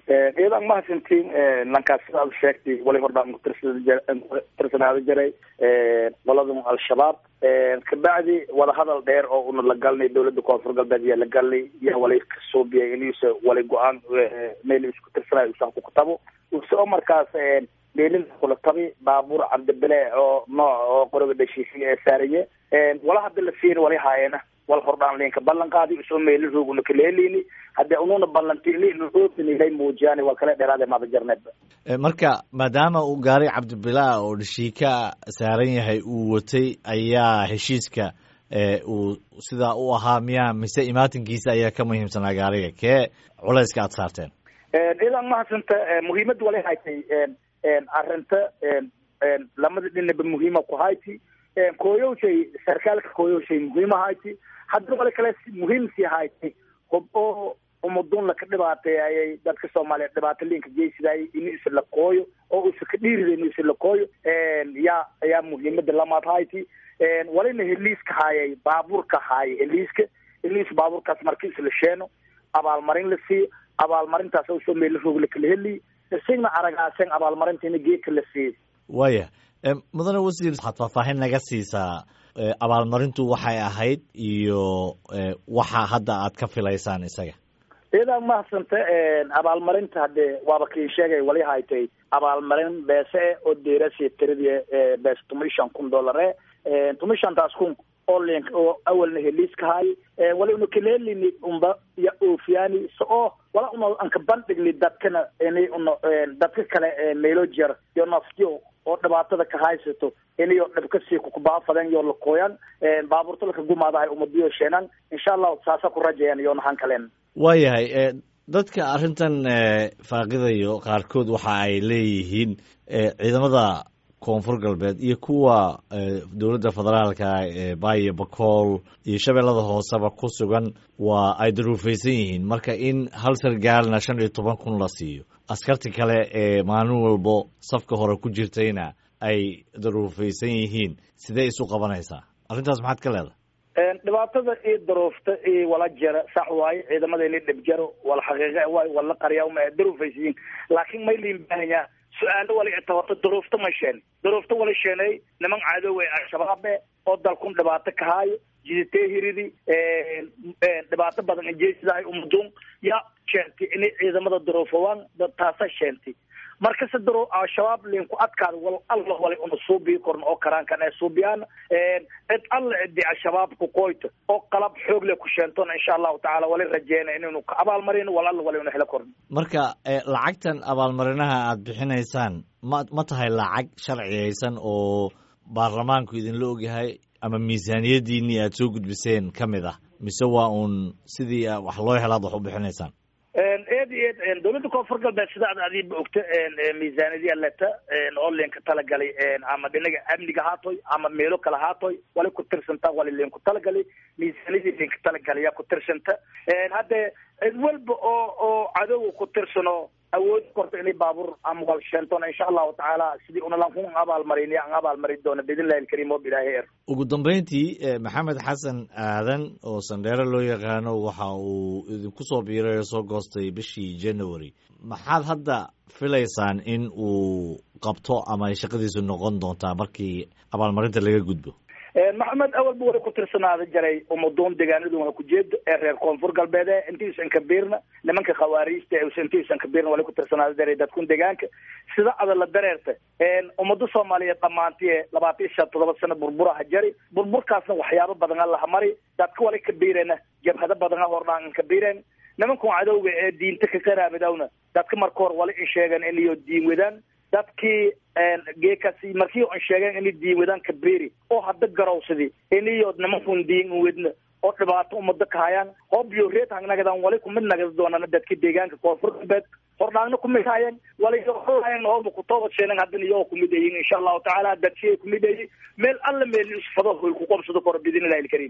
iyadan mahadsantiin lankaas sida ad sheegtay wali hordhaan kutirsanaaada jiray qoladan al-shabaab kabacdi wadahadal dheer oo una la galnay dawladda koonfur galbeed yaa la galnay yaa wali kasuubiyay inuusa wali go-aan meel isku tirsanayo usan ku kutabo usoo markaas meelin kula tabi baabuur cabdibile oo nooc oo qoroga dhashiisiy ee saaraye wala hadda la fiiri wali haayena wal hordhaan linka ballan qaadi usoo meeli rooguna kaleelini haddii ununa ballantiilay muujiyaan waa kala dheeraade maada jarneedba marka maadaama uu gaari cabdibilaa oo dhashiika saaran yahay uu watay ayaa heshiiska uu sidaa u ahaa miyaa mise imaatinkiisa ayaa ka muhiimsanaa gaariga kee culayska aada saarteen idan mahadsanta muhiimadda wala haytay arinta lamada dhinaba muhiima ku hayti kooyowshay sarkaalka kooyowshay muhiima hayti hadda wala kale muhiim sii hayti hob oo umadun laka dhibaateeyayay dadka soomaaliyeed dhibaato linka geysidaayay inu isa la kooyo oo isa ka dhiirida inu isa la kooyo yaa ayaa muhiimada lamaad hayti walina heliiska haayay baabuurka haayay heliiska heliis baabuurkaas marki isla sheeno abaalmarin la siiyo abaalmarintaas usoo meela roog lakala heliy isagna aragaasen abaalmarintiina geedka la siiyey waaya mudane wasiir waxaad faahfaahin naga siisaa abaalmarintu waxay ahayd iyo waxa hadda aad ka filaysaan isaga iyadaa mahadsanta abaalmarinta haddee waaba kii sheegay wali haytay abaalmarin beese oo deerasi tiradii beese tuma shan kun dollar e tuma shantaas kun oo link oo awalna heliiska haay wala una kaleelini unba ya oofiyani so oo wala una anka bandhigni dadkana ini una dadka kale meelo jer iyo naftiyo oo dhibaatada ka haysato iniyo dhibkasii kukubaafadan iyo lakooyan baabuurta laka gumaadahay umadiyo sheenan insha allahu saasa ku rajayan iyo nahan kalen waayahay dadka arrintan faaqidayo qaarkood waxa ay leeyihiin ciidamada koonfur galbeed iyo kuwa dowladda federaalka ee baayo bakool iyo shabeellada hooseba ku sugan waa ay daruufaysan yihiin marka in hal sargaalna shan iyo toban kun la siiyo askarti kale ee maalin walbo safka hore ku jirtayna ay daruufaysan yihiin sidee isu qabanaysaa arrintaas maxaad ka leedahay dhibaatada iyo daruufta iyo wala jara sax waayo ciidamada ini dhib jaro wala xaqiiqa waay wala qarya ma daruufaysiyiin laakiin may liin baahanya su-aalo wala ita horta daruufta ma sheen daruufta wala sheenay niman cadow ee al-shabaabe oo dalkun dhibaato ka haayo jiditee hiridi dhibaato badan injeesidahay umadun yaa sheentay inay ciidamada daruufawaan taasa sheentay markase daro al-shabaab linku adkaada wal alla wala una suubii korn oo karaankan ee suubiyaan cid alla cidi al-shabaab ku qoyto oo qalab xoog le ku sheentona insha allahu tacala wala rajeyna inaynu ka abaalmarin wal alla wala una helo korn marka lacagtan abaalmarinaha aada bixinaysaan ma ma tahay lacag sharciyaysan oo baarlamaanku idinla ogyahay ama miisaaniyadiinii aada soo gudbiseen ka mid ah mise waa uun sidii wax loo helaad wax u bixinaysaan eed iyo eed dawladda koonfur galbeed sida ad adiiba ogta miisaaniyadii aleta oo linka talagalay ama dhinaga amniga haatoy ama meelo kale haatoy wali ku tirsanta wali linku talagalay miisaaniyadii linka talagalaya ku tirsanta hadde cid walba oo oo cadowga ku tirsano awood korta inay baabuur ama wal sheentona insha allahu tacaala sidii unalanku abaalmarin an abaalmarin doona biidnillahi alkariim oo bilaahi er ugu dambeyntii maxamed xasan aadan oo sandheere loo yaqaano waxa uu idinku soo biiray oo soo goostay bishii january maxaad hadda filaysaan in uu qabto ama ay shaqadiisu noqon doontaa markii abaalmarinta laga gudbo maxamed awalba wali ku tirsanaada jaray umadoon deegaanaduna kujeedo ee reer koonfur galbeede intiisan kabiirna nimanka khawaariijta intiisan kabiirna wali ku tirsanaada jaray dadkun deegaanka sida ada la dareerta ummado soomaaliyeed dhamaantiye labaatan iyo shan todoba sano burburaha jari burburkaasna waxyaabo badan a laha mari dadka wali kabiirena jabhado badan a hordhaan kabiireen nimankan cadowga ee diinta ka qaraabidawna dadka marka hor wali in sheegan inayo diin wadaan dadkii geekasi markii an sheegeen inay diin wadaan kabeeri oo hadda garowsadi inayo nimankun diin wedna oo dhibaato umada ka hayaan hoobiyo reed hangnagadan wali kumid nagada doonana dadka deegaanka koonfur galbeed hordhaangna kumid hayan walihayan hooba kutoobad sheenan haddana iyagoo kumid ayin insha allahu tacaala dadkii kumid ayi meel alla meel isfado hoy ku qabsado koro biidnillahi alkariim